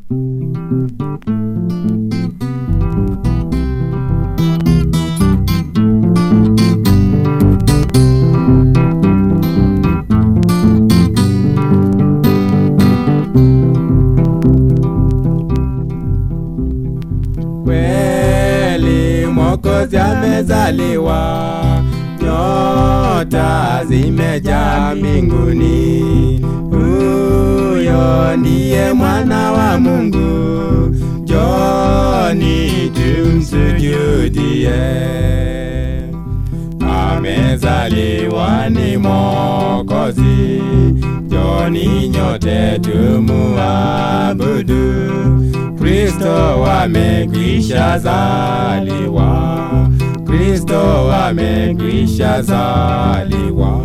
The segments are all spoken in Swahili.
Kweli Mwokozi amezaliwa, nyota zimejaa mbinguni. Huyo ndiye mwana wa Mungu, njoni tumsujudie. Amezaliwa ni Mwokozi, njoni nyote tumuabudu. Kristo amekwisha zaliwa, Kristo amekwisha zaliwa.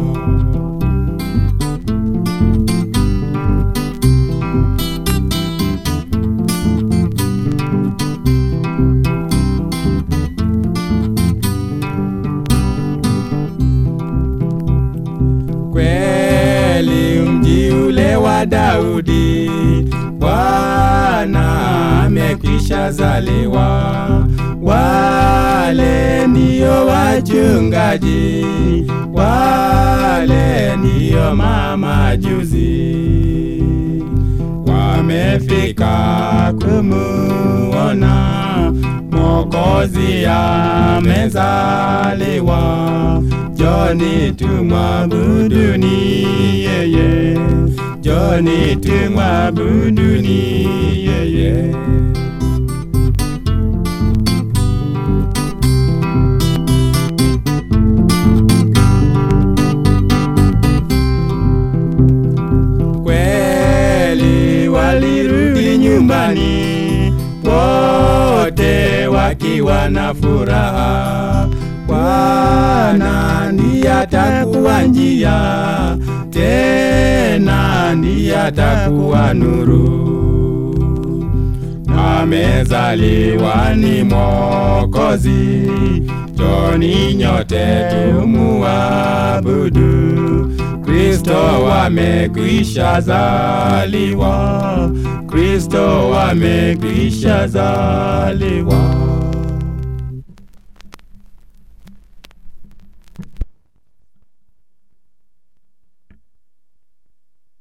Kweli mji ule wa Daudi, Bwana amekwisha zaliwa. Wale ndio wachungaji, wale ndio mamajuzi, wamefika kumuona Mwokozi amezaliwa. Joni tumwabuduni yeye, Joni tumwabuduni yeye. Kweli walirudi nyumbani wote wakiwa na furaha. Bwana ndiye atakuwa njia, tena ndiye atakuwa nuru. Amezaliwa ni Mwokozi, njoni nyote tumuabudu. Kristo amekwisha zaliwa, Kristo amekwisha zaliwa.